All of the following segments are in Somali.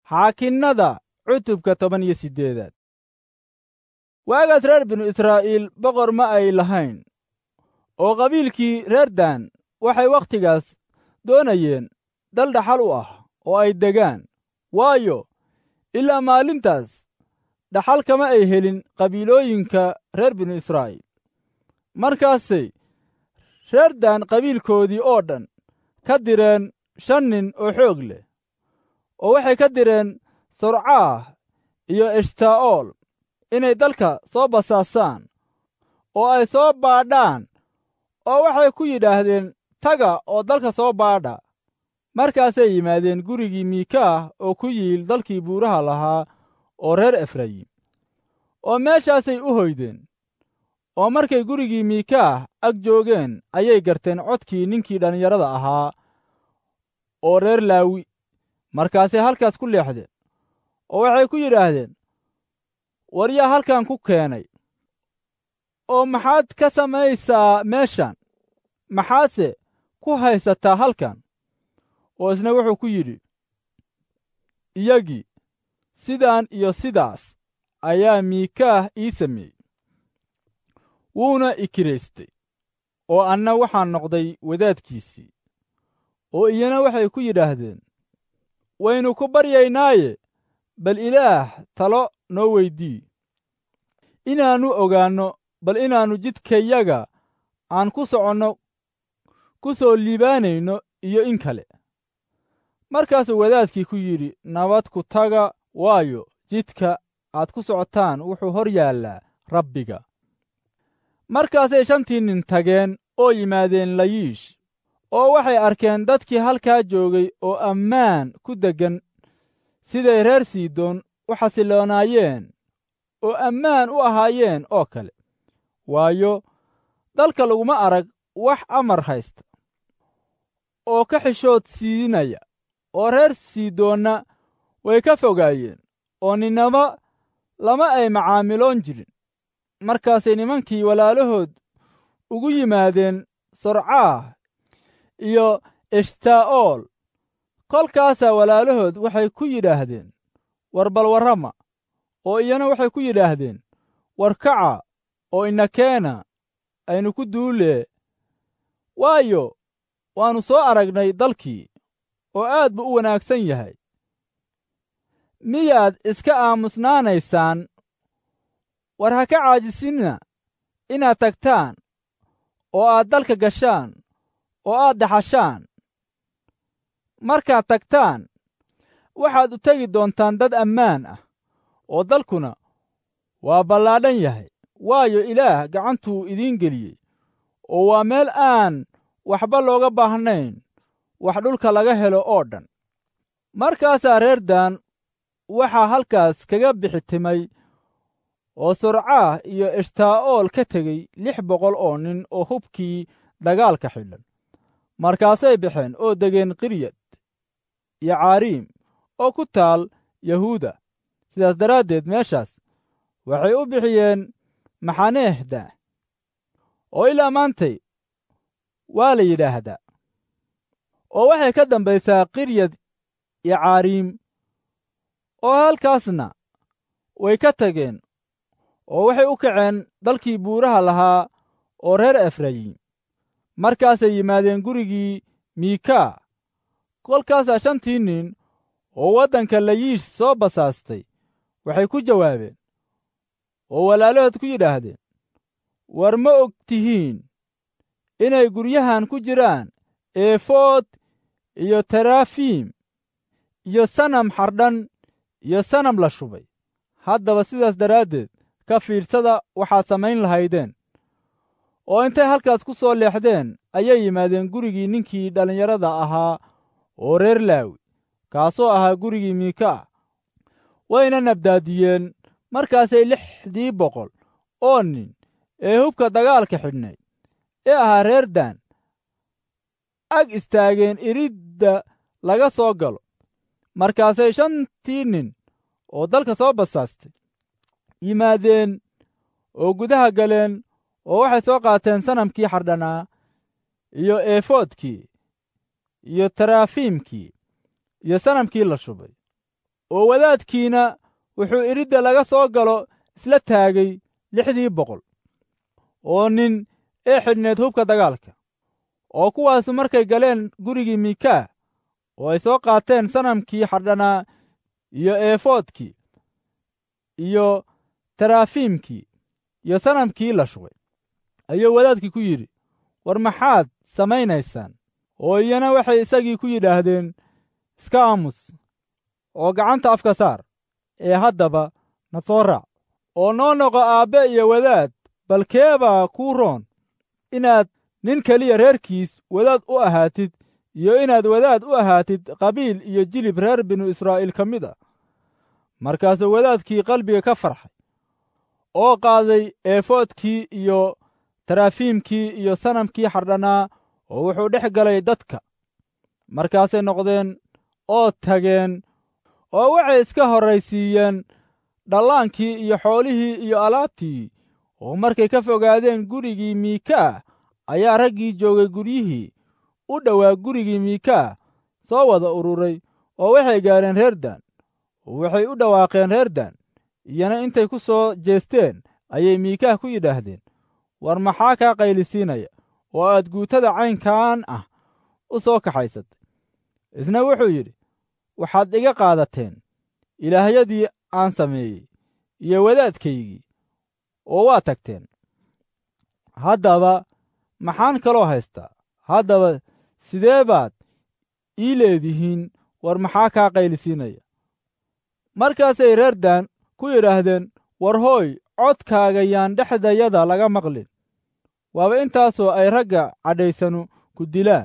xaakinnada cutubka toban iyo siddeedaad waagaas reer binu israa'iil boqor ma ay lahayn oo qabiilkii reer daan waxay wakhtigaas doonayeen dal dhaxal u ah oo ay degaan waayo ilaa maalintaas dhaxal kama ay helin qabiilooyinka reer binu israa'iil markaasay reer daan qabiilkoodii oo dhan ka direen shan nin oo xoog leh oo waxay ka direen sorcaah iyo eshtaa'ool inay dalka soo basaasaan oo ay soo baadhaan oo waxay ku yidhaahdeen taga oo dalka soo baadha markaasay yimaadeen gurigii miikaah oo ku yiil dalkii buuraha lahaa oo reer efrayim oo meeshaasay u hoydeen oo markay gurigii miikaah ag joogeen ayay garteen codkii ninkii dhallinyarada ahaa oo reer laawi markaasay halkaas ku leexdeen oo waxay ku yidhaahdeen war yaa halkan ku keenay oo maxaad ka samaysaa meeshan maxaadse ku haysataa halkan oo isna wuxuu ku yidhi iyagii sidaan iyo sidaas ayaa miikaah ii sameeyey wuuna ikiraystay oo anna waxaan noqday wadaadkiisii oo iyana waxay ku yidhaahdeen waynu ku baryaynaaye bal ilaah talo noo weydii inaannu ogaanno bal inaannu jidkayaga aan ku soconno ku soo liibaanayno iyo in kale markaasuu wadaadkii ku yidhi nabad ku taga waayo jidka aad ku socotaan wuxuu hor yaallaa rabbiga markaasay shantii nin tageen oo yimaadeen layiish oo waxay arkeen dadkii halkaa joogay oo ammaan ku deggan siday reer siidoon u xasiloonaayeen oo ammaan u ahaayeen oo kale waayo dalka laguma arag wax amar haysta oo ka xishood siinaya oo reer siidoonna way ka fogaayeen oo ninnaba lama ay macaamiloon jirin markaasay nimankii walaalahood ugu yimaadeen sorcaah iyo eshtaa'ool kolkaasaa walaalahood waxay ku yidhaahdeen war bal warrama oo iyana waxay ku yidhaahdeen war kaca oo inakeena aynu ku duulee waayo waannu soo aragnay dalkii oo aad buu u wanaagsan yahay miyaad iska aamusnaanaysaan war ha ka caajisinna inaad tagtaan oo aad dalka gashaan oo aad daxashaan markaad tagtaan waxaad u tegi doontaan dad ammaan ah oo dalkuna waa ballaadhan yahay waayo ilaah gacantuu idiin geliyey oo waa meel aan waxba looga baahnayn wax dhulka laga helo oo dhan markaasaa reer daan waxaa halkaas kaga bixitimay oo sorcaah iyo eshtaa'ool ka tegey lix boqol oo nin oo hubkii dagaalka xidhan markaasay baxeen oo degeen qiryad iyo caariim oo ku taal yahuuda sidaas daraaddeed meeshaas waxay u bixiyeen maxaneehda oo ilaa maantay waa la yidhaahdaa oo waxay ka dambaysaa qiryad iyo caariim oo halkaasna way ka tageen oo waxay u kaceen dalkii buuraha lahaa oo reer efrayim markaasay yimaadeen gurigii miikaa kolkaasaa shantii nin oo waddanka layiish soo basaastay waxay ku jawaabeen oo walaalahood ku yidhaahdeen war ma og tihiin inay guryahan ku jiraan eefood iyo tarafiim iyo sanam xardhan iyo sanam la shubay haddaba sidaas daraaddeed ka fiidsada waxaad samayn lahaydeen oo intay halkaas ku soo leexdeen ayay yimaadeen gurigii ninkii dhallinyarada ahaa oo reer laawi kaasoo ahaa gurigii miika wayna nabdaadiyeen markaasay lixdii boqol oo nin ee hubka dagaalka xidhnayd ee ahaa reer daan ag istaageen iridda laga soo galo markaasay shantii nin oo dalka soo basaastay yimaadeen oo gudaha galeen oo waxay soo qaateen sanamkii xardhanaa iyo eefoodkii iyo tarafiimkii iyo sanamkii la shubay oo wadaadkiina wuxuu iridda laga soo galo isla taagay lixdii boqol oo nin ee xidhneed hubka dagaalka oo kuwaasu markay galeen gurigii mikaa oo ay soo qaateen sanamkii xadhanaa iyo eefoodkii iyo taraafiimkii iyo sanamkii la shubay ayuu wadaadkii ku yidhi war maxaad samaynaysaan oo iyana waxay isagii ku yidhaahdeen iska aamus oo gacanta afka saar ee haddaba na soo raac oo noo noqo aabbe iyo wadaad bal keebaa kuu roon inaad nin keliya reerkiis wadaad u ahaatid iyo inaad wadaad u ahaatid qabiil iyo jilib reer binu israa'iil ka mid ah markaasuu wadaadkii qalbiga ka farxay oo qaaday eefoodkii iyo taraafiimkii iyo sanamkii xardhanaa oo wuxuu dhex galay dadka markaasay noqdeen oo tageen oo waxay iska horraysiiyeen dhallaankii iyo xoolihii iyo alaabtii oo markay ka fogaadeen gurigii miikaa ayaa raggii joogay guryihii u dhowaa gurigii miikaa soo wada ururay oo waxay gaadheen reer daan oo waxay u dhawaaqeen reer daan iyana intay ku soo jeesteen ayay miikaah ku yidhaahdeen war maxaa kaa qaylisiinaya oo aad guutada caynkan ah u soo kaxaysatay isna wuxuu yidhi waxaad iga qaadateen ilaahyadii aan sameeyey iyo wadaadkaygii oo waa tagteen haddaba maxaan kaloo haystaa haddaba sidee baad ii leedihiin war maxaa kaa qaylisiinaya markaasay reer daan ku yidhaahdeen war hooy codkaaga yaan dhexdayada laga maqlin waaba intaasoo ay ragga cadhaysanu ku dilaan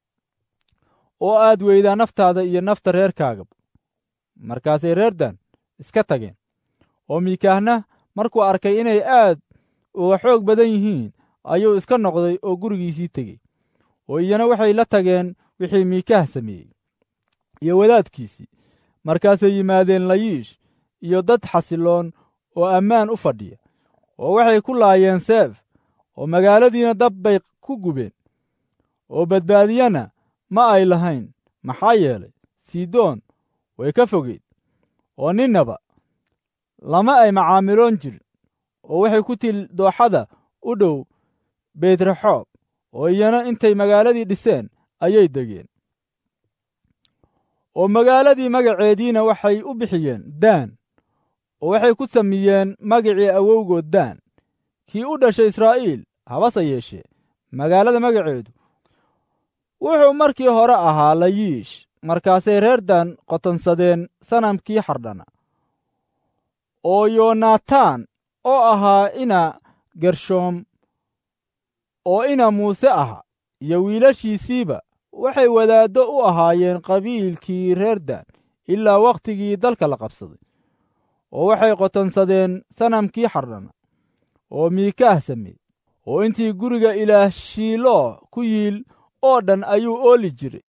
oo aad weydaa naftaada iyo nafta reerkaagaba markaasay reer daan iska tageen oo miikaahna markuu arkay inay aad uga xoog badan yihiin ayuu iska noqday oo gurigiisii tegey oo iyana waxay la tageen wixii miikaah sameeyey iyo wadaadkiisii markaasay yimaadeen layiish iyo dad xasiloon oo ammaan u fadhiya oo waxay ku laayeen seef oo magaaladiina dab bay ku gubeen oo badbaadiyana ma ay lahayn maxaa yeelay sidoon way ka fogeyd oo ninnaba lama ay macaamiloon jirin oo waxay ku til dooxada u dhow beytraxoob oo iyana intay magaaladii dhiseen ayay degeen oo magaaladii magaceediina waxay u bixiyeen daan oo waxay ku sameeyeen magacii awowgood daan kii u dhashay israa'iil habase yeeshee magaalada magaceedu wuxuu markii hore ahaa layiish markaasay reer daan qotonsadeen sanamkii xardhana oo yonatan oo ahaa ina gershoom oo ina muuse aha iyo wiilashiisiiba waxay wadaaddo u ahaayeen qabiilkii reer daan ilaa wakhtigii dalka la qabsaday oo waxay qotonsadeen sanamkii xardhana oo miikaah sameeyey oo intii guriga ilaah shiiloo ku yiil oo dhan ayuu ooli jiray